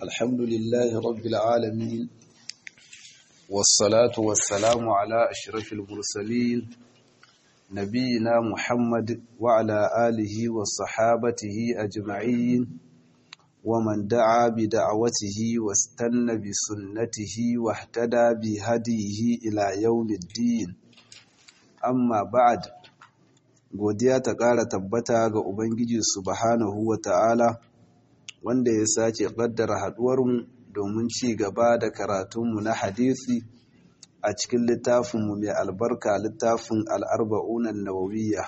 الحمد لله رب العالمين والصلاة والسلام على أشرف المرسلين نبينا محمد وعلى آله وصحابته أجمعين ومن دعا بدعوته واستنى بسنته واهتدى بهديه إلى يوم الدين أما بعد godiya ta ƙara tabbata ga Ubangiji subhanahu wa ta'ala wanda ya sace ƙaddara haɗuwarmu domin ci gaba da karatunmu na hadisi a cikin littafinmu mai albarka littafin al'arba'unan nawawiyya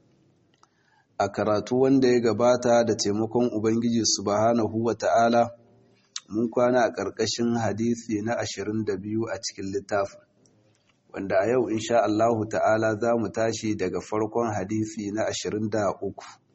a karatu wanda ya gabata da taimakon Ubangiji subhanahu wa ta'ala mun kwana a ƙarƙashin hadisi na ashirin da biyu a cikin littafin wanda a yau insha Allahu ta'ala za mu tashi daga farkon hadisi na 23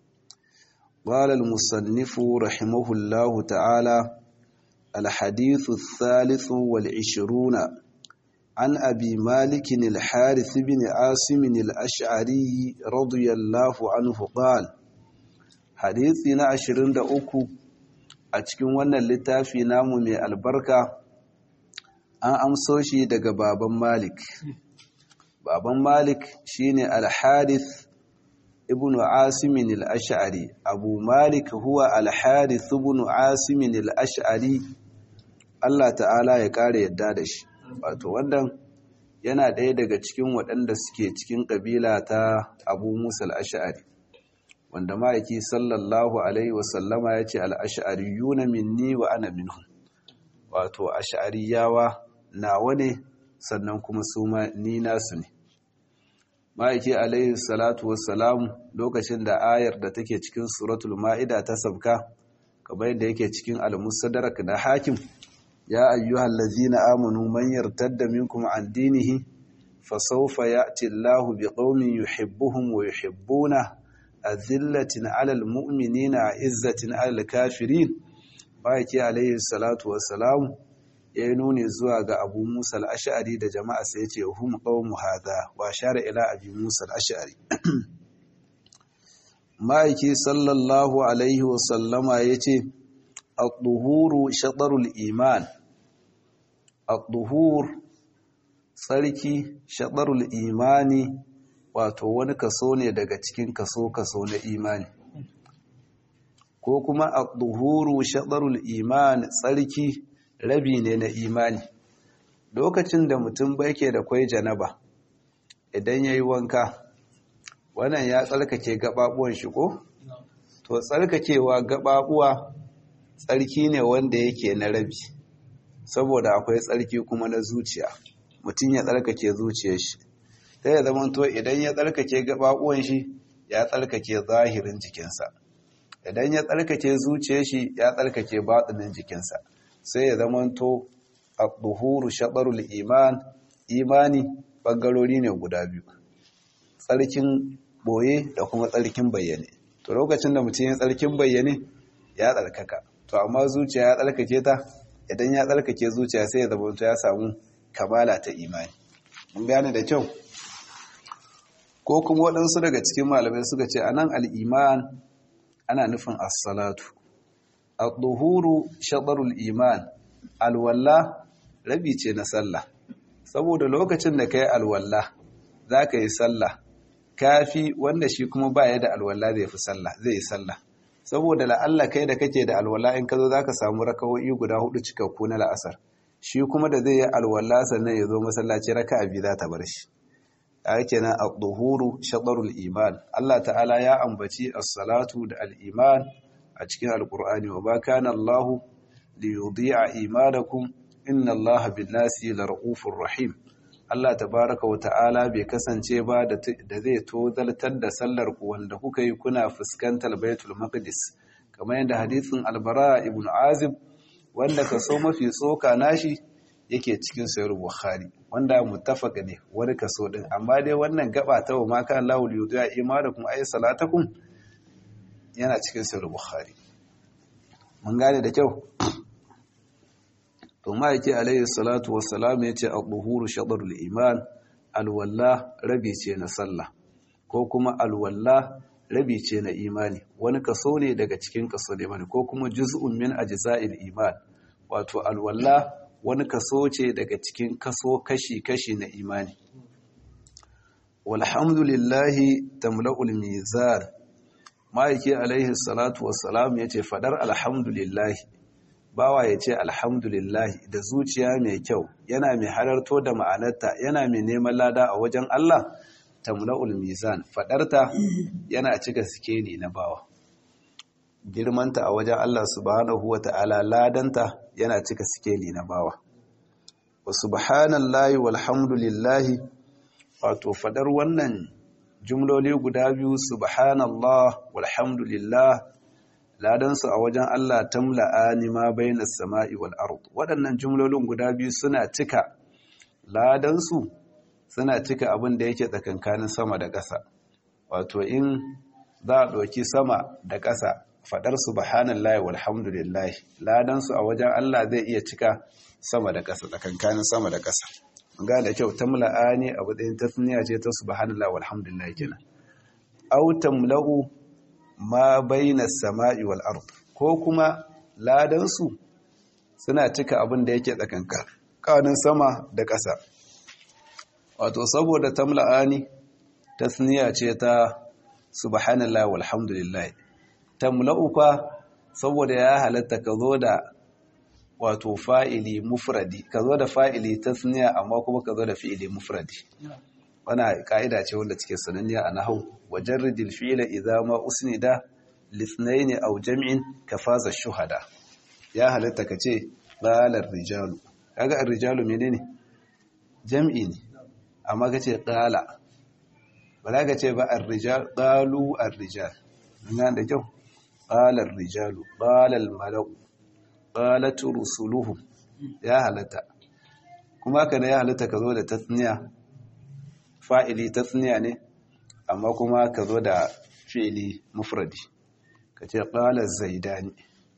qala al-musannif rahimahullahu ta'ala al-hadith ath-thalith wal-'ishrun an abi malik al-harith ibn asim al-ash'ari radiyallahu anhu qala hadisi na 23 a cikin wannan littafi namu mai albarka an amso shi daga baban Malik. Baban Malik shine Al-Harith ibn Asim al-Ash'ari. Abu Malik huwa Al-Harith ibn Asim al-Ash'ari. Allah ta'ala ya kare yadda da shi. Wato wannan yana ɗaya daga cikin waɗanda suke cikin ƙabila ta Abu Musa al-Ash'ari. Wanda ma'aiki sallallahu alaihi wasallama ya ce al-ash'ariyuna minni wa ana minhum. Wato ash'ariyawa nawa ne sannan kuma su ma ni nasu ne ma'aiki alaihi salatu wassalamu lokacin da ayar da take cikin suratul ma'ida ta sabka kamar yadda yake cikin al-musadarak na hakim ya ayyuhal ladzina amanu man yartadda minkum an dinihi fasawfa ya'ti Allahu biqaumin yuhibbuhum wa yuhibbuna azillatin 'alal mu'minina 'izzatin 'alal kafirin ma'aiki alaihi salatu wassalamu ya yi nuni zuwa ga abu musa al'ashari da jama'a sai ce hum ƙaunmu haza wa share ila abu musa al'ashari ma'aiki sallallahu alaihi wasallama ya ce al-duhuru shaɗarul iman al-duhur tsarki shaɗarul imani wato wani kaso ne daga cikin kaso-kaso na imani ko kuma al-duhuru shaɗarul iman tsarki rabi ne na imani lokacin da mutum bai ke da kwai janaba idan ya yi wanka wannan ya tsarkake gababuwan shi ko? to tsarkakewa gababuwa tsarki ne wanda yake na rabi saboda akwai tsarki kuma na zuciya mutum ya tsarkake zuciyar shi ta ya zama to idan ya tsarkake gababuwan shi ya tsarkake zahirin jikinsa idan ya tsarkake zuciyar shi ya tsarkake batsinin jikinsa sai ya zamanto a duhuru shaɗarul iman imani ɓangarori ne guda biyu tsarkin boye da kuma tsarkin bayyane to lokacin da mutum ya tsarkin bayyane ya tsarkaka to amma zuciya ya tsarkake ta idan ya tsarkake zuciya sai ya zamanto ya samu kamala ta imani mun gane da kyau ko kuma waɗansu daga cikin malamai suka ce anan al'iman ana nufin as-salatu al-duhuru shaɗarul iman alwalla rabi ce na sallah saboda lokacin da ka yi alwalla za ka yi sallah kafi wanda shi kuma baya da alwalla zai fi sallah zai yi sallah saboda la'alla kai da kake da alwalla in ka zo za ka samu rakawoyi guda hudu cikakku na la'asar shi kuma da zai yi alwalla sannan ya zo masallaci raka abi za ta bar shi a yake nan al-duhuru shaɗarul iman Allah ta'ala ya ambaci as-salatu da al-iman a cikin alkur'ani wa ba kana Allah li yudhi'a imanakum inna Allah bin nasi lar'ufur rahim Allah tabaraka wa ta'ala bai kasance ba da zai tozaltar da sallar ku wanda kuka yi kuna fuskantar Baitul Maqdis kamar yadda hadisin Albara ibn Azib wanda kaso mafi tsoka nashi yake cikin sayar Bukhari wanda muttafaq ne wani kaso din amma dai wannan gaba ta wa ma kana Allah li yudhi'a imanakum ay salatakum yana cikin sayar Bukhari mun gane da kyau to ma'aiki alayhi salatu wassalam ya ce al-duhuru shaɗarul iman alwalla rabi ce na sallah ko kuma alwalla rabi ce na imani wani kaso ne daga cikin kaso ne mani ko kuma juz'un min ajza'il iman wato alwala wani kaso ce daga cikin kaso kashi-kashi na imani walhamdulillahi tamla'ul mizan ma'aiki alaihi salatu wassalam ya ce fadar alhamdulillahi bawa ya ce alhamdulillahi da zuciya mai kyau yana mai halarto da ma'anarta yana mai neman lada a wajen Allah tamla'ul mizan fadarta yana cika sikeli na bawa girmanta a wajen Allah subhanahu wa ta'ala ladanta yana cika sikeli na bawa wa subhanallahi walhamdulillahi wato fadar wannan jumloli guda biyu subhanallah walhamdulillah ladansu a wajen Allah tamla'ani ma bainas sama'i wal ard waɗannan jumlolin guda biyu suna cika ladansu suna cika abin da yake tsakankanin sama da ƙasa wato in za a ɗauki sama da ƙasa faɗar subhanallahi walhamdulillah ladansu a wajen Allah zai iya cika sama da ƙasa tsakankanin sama da ƙasa ga da kyau tamla'ani abu ɗayan tasniya ce ta subhanallahi walhamdulillah kenan aw tamla'u ma baina sama'i wal ard ko kuma ladansu suna cika abin da yake tsakankanin sama da ƙasa wato saboda tamla'ani tasniya ce ta subhanallah walhamdulillah tamla'u fa saboda ya halatta ka zo da wato fa'ili mufradi ka zo da fa'ili tasniya amma kuma ka zo da fi'ili mufradi wana ka'ida ce wanda cike sananniya a nahau wajarridil fi'ila idza ma usnida lithnayn aw jam'in kafaza shuhada ya halatta ka ce qalar rijalu kaga ar-rijalu menene jam'i ne amma ka ce qala ba za ka ce ba ar-rijal qalu ar-rijal ina da kyau qala ar-rijalu qala al-mala'u qalat rusuluhum ya halatta kuma kana ya halatta ka zo da tasniya fa'ili tasniya ne amma kuma ka zo da fi'ili mufradi ka ce qala zaidani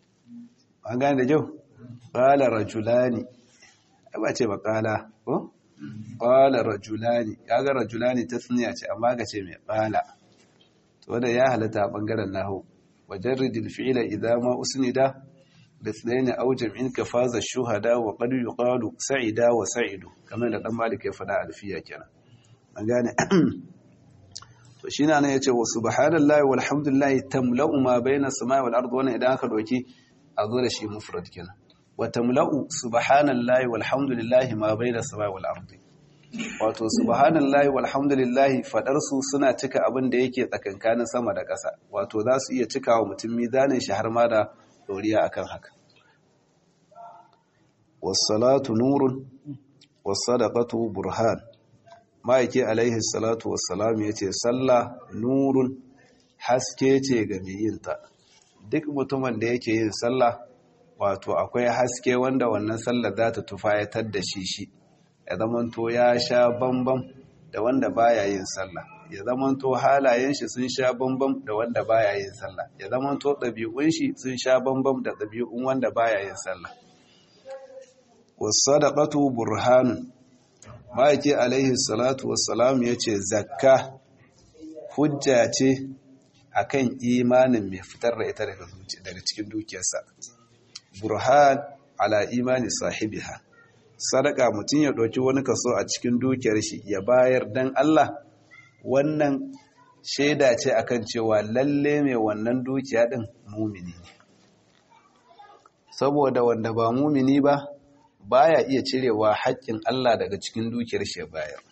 an gane da kyau qala rajulani ba ce ba qala ko qala rajulani kaga rajulani tasniya ce amma ka ce mai qala to da ya halatta a bangaren nahwu wajarridil fi'la idza ma usnida باثنين أو جمع كفاز الشهداء وقد يقال سعدا وسعد كما da dan malik ya fada alfiya kenan an gane to shine nan yace wa subhanallahi walhamdulillahi tamla'u ma baina samai wal ardi wannan idan aka doki a zo da shi mufrad kenan wa tamla'u subhanallahi walhamdulillahi ma baina samai wal ardi wato subhanallahi walhamdulillahi fadar su suna cika abin da yake tsakankanin sama da ƙasa wato za su iya cikawa mutum mizanin shi har ma da doriya akan haka wassalatu nurun wassadaqatu burhan ma'aiki alaihi salatu wassalam yace sallah nurun haske ce ga mai yin ta duk mutumin da yake yin sallah wato akwai haske wanda wannan sallah za ta tufayatar da shi shi ya zamanto ya sha bambam da wanda baya yin sallah ya zamanto halayen shi sun sha bambam da wanda baya yin sallah ya zamanto ɗabi'un shi sun sha bambam da ɗabi'un wanda baya yin sallah wasadaqatu burhanun ma'aiki alaihi salatu wassalam yace zakka hujja ce akan imanin mai fitar da ita daga daga cikin dukiyarsa burhan ala imani sahibiha sadaka mutum ya ɗauki wani kaso a cikin dukiyar shi ya bayar dan Allah wannan shaida ce akan cewa lalle mai wannan dukiya din mumini ne saboda wanda ba mumini ba baya iya cirewa haƙƙin Allah daga cikin dukiyar shi bayar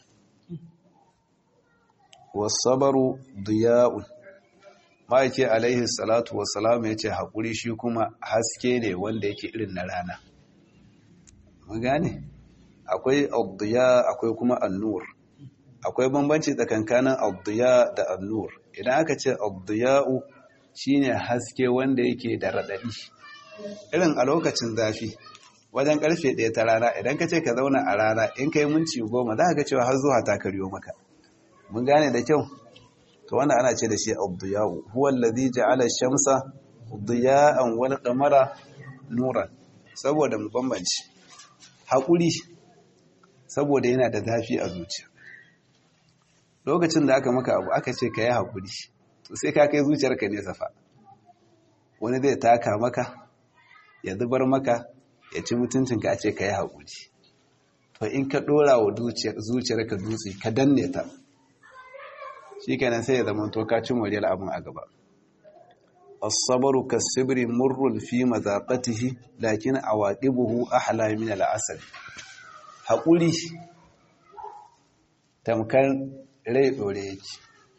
wasabaru diya'un ma'aike alaihi salatu wassalam ya ce haƙuri shi kuma haske ne wanda yake irin na rana mun gane akwai abdiya akwai kuma annur akwai bambanci tsakankanin abdiya da annur idan aka ce abdiya'u shine haske wanda yake da raɗaɗi irin a lokacin zafi wajen karfe ɗaya ta rana idan ka ce ka zauna a rana in ka yi minci goma za ka ga cewa har zuwa ta karyo maka mun gane da kyau to wannan ana ce da shi abdiya'u huwa allazi ja'ala shamsa diya'an wal qamara nuran saboda mu bambanci haƙuri saboda yana da zafi a zuciya lokacin da aka maka abu aka ce ka yi haƙuri to sai ka kai zuciyarka ne safa wani zai taka maka ya zubar maka ya ci mutuncinka a ce ka yi haƙuri to in ka ɗora wa zuciyar ka dutse ka danne ta shi kenan sai ya zama to ka ci moriyar abin a gaba asabaru kasibri murrun fi mazaqatihi lakin awaqibuhu ahla min al'asal haƙuri tamkar rai ɗore yake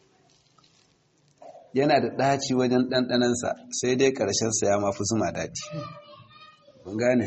yana da ɗaci wajen ɗanɗanansa sai dai ƙarshensa ya mafi zuma daɗi mun gane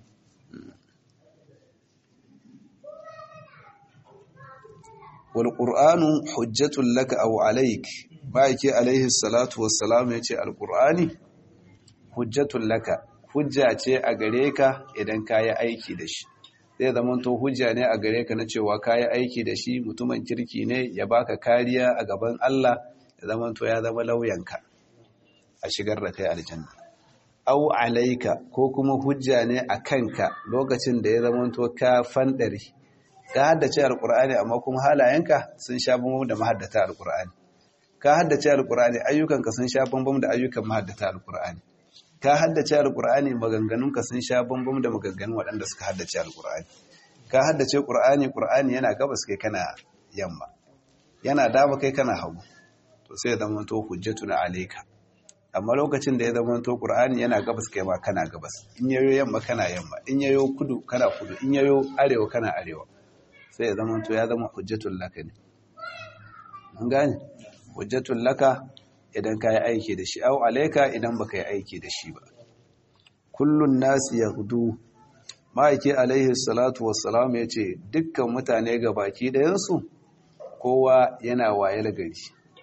walƙur'anu hujjatun laka abu alaik ba yake alaihi salatu wassalamu ya ce alƙur'ani hujjatun laka hujja ce a gare ka idan ka yi aiki da shi zai zama to hujja ne a gare ka na cewa ka yi aiki da shi mutumin kirki ne ya baka kariya a gaban Allah ya zama to ya zama lauyanka a shigar da kai aljanna au alaika ko kuma hujja ne a kanka lokacin da ya zama to ka fandare ka haddace alqur'ani amma kuma halayenka sun sha bambam da mahaddata alqur'ani ka haddace alqur'ani ayyukanka sun sha bambam da ayyukan mahaddata alqur'ani ka haddace alqur'ani maganganunka sun sha bambam da maganganun waɗanda suka haddace alqur'ani ka haddace qur'ani qur'ani yana gabas kai kana yamma yana dama kai kana hagu to sai ya zama to hujjatun alayka amma lokacin da ya zama to qur'ani yana gabas kai ma kana gabas in yayo yamma kana yamma in yayo kudu kana kudu in yayo arewa kana arewa sai ya zama to ya zama hujjatul laka ne mun gane hujjatul laka idan ka yi aiki da shi au alayka idan baka yi aiki da shi ba kullun nasi yaghdu ma'aiki alaihi salatu wassalam yace dukkan mutane gabaki ɗayan su kowa yana wayar gari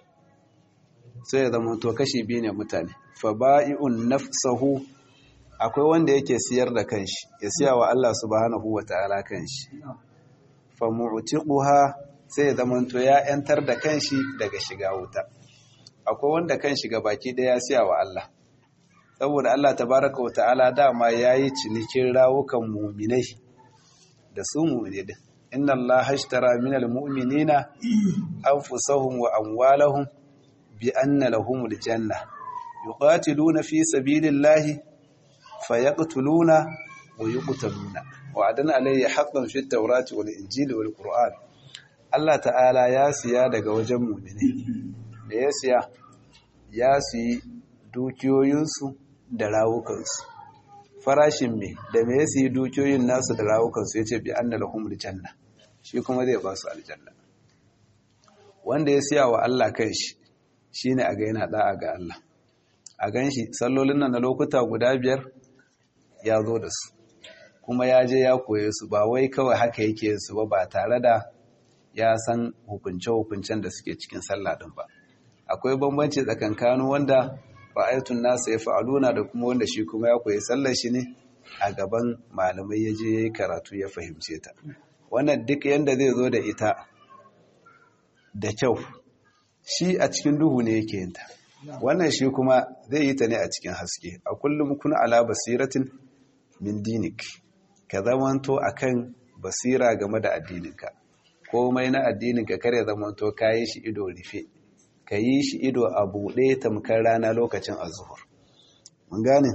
sai ya zama to kashi biyu ne mutane fa ba'i'un nafsahu akwai wanda yake siyar da kanshi ya siya wa Allah subhanahu wata'ala kanshi fa mu'tiquha sai ya zama to ya yantar da kanshi daga shiga wuta akwai wanda kan shiga baki daya ya siya wa Allah saboda Allah tabaraka wata'ala dama yayi cinikin rawukan mu'minai da su mu'mini din inna Allah hashtara minal mu'minina anfusahum wa amwalahum bi anna lahumul janna yuqatiluna fi sabilillahi fayaqtuluna wa yuqtaluna wa'adan alayhi haqqan fit tawrati wal injili wal qur'an Allah ta'ala ya siya daga wajen mu'mini da ya siya ya siyi dukiyoyinsu da rawukansu farashin me da me ya siyi dukiyoyin nasu da rawukansu yace bi anna lahumul janna shi kuma zai ba su aljanna wanda ya siya wa Allah kanshi shi ne a ga yana da'a ga Allah a gan shi sallolin nan na lokuta guda biyar ya zo da su kuma ya je ya koye su ba wai kawai haka yake su ba ba tare da ya san hukunce-hukuncen da suke cikin sallah din ba akwai bambanci tsakankanu wanda ra'ayatun nasa ya fa'aluna da kuma wanda shi kuma ya koyi sallar shi ne a gaban malamai ya je ya yi karatu ya fahimce ta wannan duk yanda zai zo da ita da kyau shi a cikin duhu ne yake yinta wannan shi kuma zai yi ta ne a cikin haske a kullum kuna ala basiratin min dinik ka zamanto akan basira game da addininka komai na addininka kare zamanto ka yi shi ido rufe ka yi shi ido a buɗe tamkar rana lokacin azuhur mun gane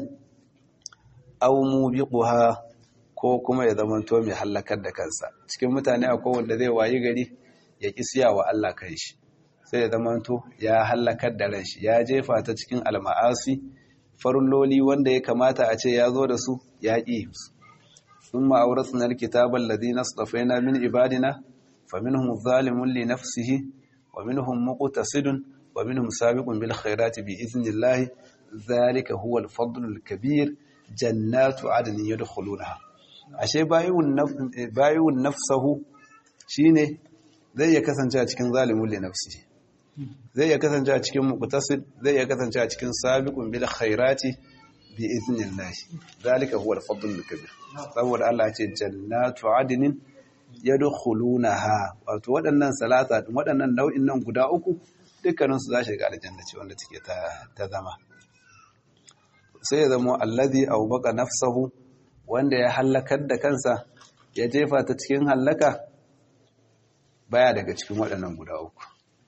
aw mubiquha ko kuma ya zamanto mai hallakar da kansa cikin mutane akwai wanda zai wayi gari ya ƙi siya wa Allah kai shi sai ya zamanto ya hallakar da ran shi ya jefa ta cikin alma'asi farloli wanda ya kamata a ce ya zo da su ya ƙi su sun ma'auratun alkitaban ladina stafaina min ibadina fa minhum zalimun li nafsihi wa minhum muqtasidun wa minhum sabiqun bil khairati bi idhnillah zalika huwa al-fadl al-kabir jannatu adnin yadkhulunaha ashe bayun nafsahu shine zai iya kasance a cikin zalimun li nafsihi zai iya kasance a cikin muqtasid zai iya kasance a cikin sabiqun bil khairati bi idhnillah zalika huwa al-fadl al-kabir saboda Allah ya ce jannatu adnin yadkhulunaha wato waɗannan salata waɗannan nau'in nan guda uku dukkanin su za su shiga aljanna ce wanda take ta ta zama sai ya zama allazi awbaqa nafsahu wanda ya halakar da kansa ya jefa ta cikin halaka baya daga cikin waɗannan guda uku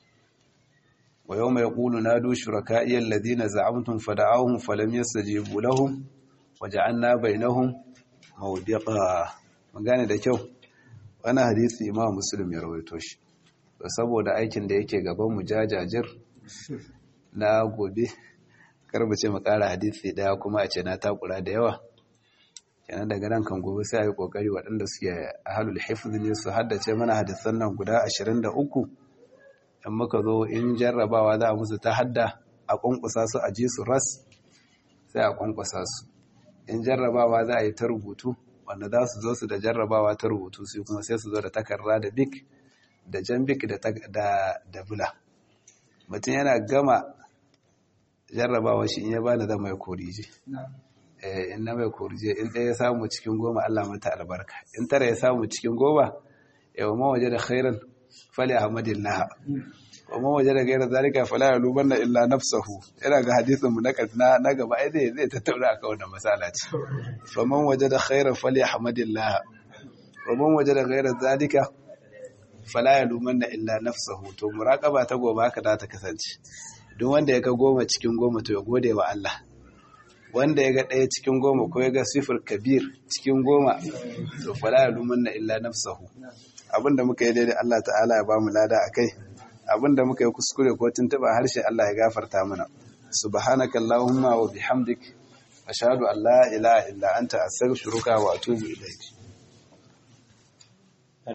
wa yawma yaqulu nadu shuraka'i alladhina za'amtum fada'awhum falam yastajibu lahum waja'alna bainahum mawdiqa magana da kyau wani hadisi imam muslim ya rawaito shi saboda aikin da yake gaban mu jajajir na gobe karba ce mu kara hadisi daya kuma a ce na takura da yawa kenan daga nan kan gobe sai a yi kokari waɗanda suke ahalul hifz ne su haddace mana hadisan nan guda 23 in muka zo in jarrabawa za a musu ta hadda a kwankwasa su a ji su ras sai a kwankwasa su in jarrabawa za a yi ta rubutu wanda za su zo su da jarrabawa ta rubutu su kuma sai su zo da takarda da bik da jan bik da bula mutum yana gama jarrabawa shi in ya bani zama ya korije in na mai korije in ɗaya ya samu cikin goma Allah mata albarka in tara ya samu cikin goma yau ma waje da khairan fali ahmadillah wa ma waje da gairar zalika fala ya luban na illa nafsahu yana ga hadisin mu na na gaba ai zai zai tattauna akan wannan masala ce fa man waje da khairan fali ahmadillah wa man waje da gairar zalika fala ya luban na illa nafsahu to muraqaba ta gobe haka za ta kasance duk wanda ya ga goma cikin goma to ya gode wa Allah wanda ya ga ɗaya cikin goma ko ya ga sifir kabir cikin goma to fala ya luman na illa nafsahu abinda muka yi daidai Allah ta'ala ya ba mu lada a kai abinda muka yi kuskure ko tuntuɓa harshe Allah ya gafarta mana subhanaka allahumma wa bihamdik ashhadu an la ilaha illa anta astaghfiruka wa atubu ilayk